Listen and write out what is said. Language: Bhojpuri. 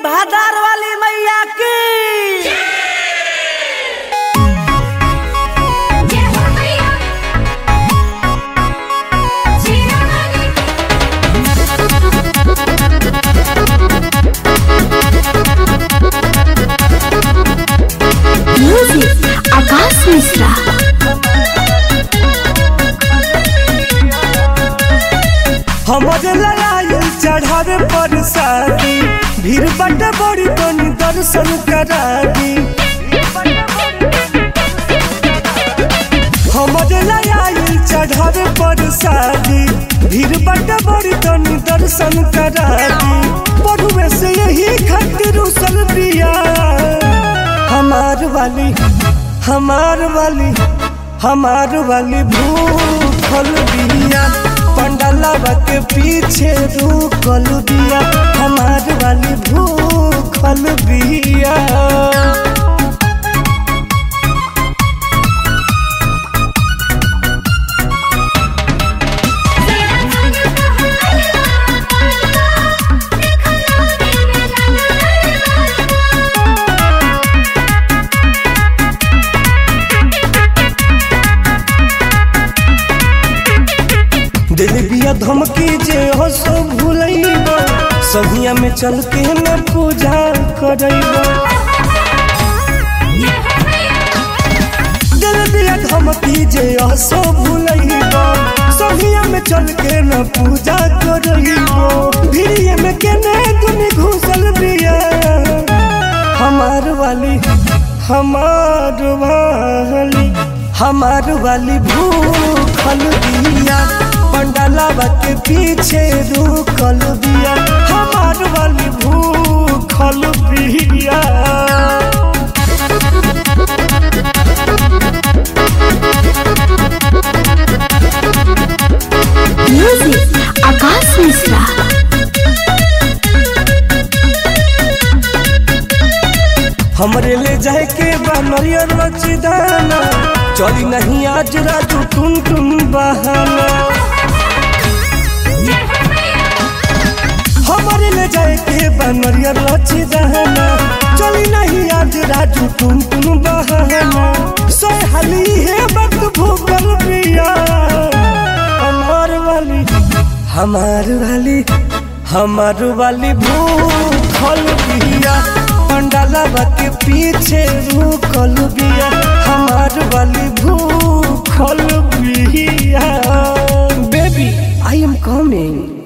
भादार वाली मैया की जय हो मैया जीना वाली म्यूजिक आकाश मिश्रा हमरे लड़ाई चढ़ावे पर शादी भीड़ बट बड़ी तनी दर्शन करा दी हमरे लड़ाई चढ़ावे पर शादी भीड़ बट बड़ी तनी दर्शन करा दी पढ़ुए से यही खातिर उसल बिया हमार वाली हमार वाली हमार वाली भूखल बिया पंडलवा के पीछे रुकल बिया हमार वाली भूखल बिया तेरा मन कहाँ अलवा देखो लोगे में लगा दिल बिया धमकी जे हो सो भूलैब सहिया में चल के न पूजा करैब जय हो मैया दिल बिया धमकी जे हो सो भूलैब सहिया में चल के न पूजा करैब भिड़िए में केने तुम घुसल बिया हमार वाली हमार वाली हमार वाली भूखल बिया पंडलवा के पीछे रुकल बिया हमार वाली भूखल बिया म्यूजिक आकाश मिश्रा हमरे ले जाए के बा नरियर रचिदाना चली नहीं आज राजू टुन टुन बहाना जय हो मैया हमारे ले जाए के बा नरियर रचिदाना चली नहीं आज राजू टुन टुन बहाना सोए हाली है वक्त भूगल पिया हमार वाली हमार वाली हमार वाली भूखल बिया पंडालवा के पीछे रुकल बिया हमार वाली भूखल बिया बेबी आई एम कमिंग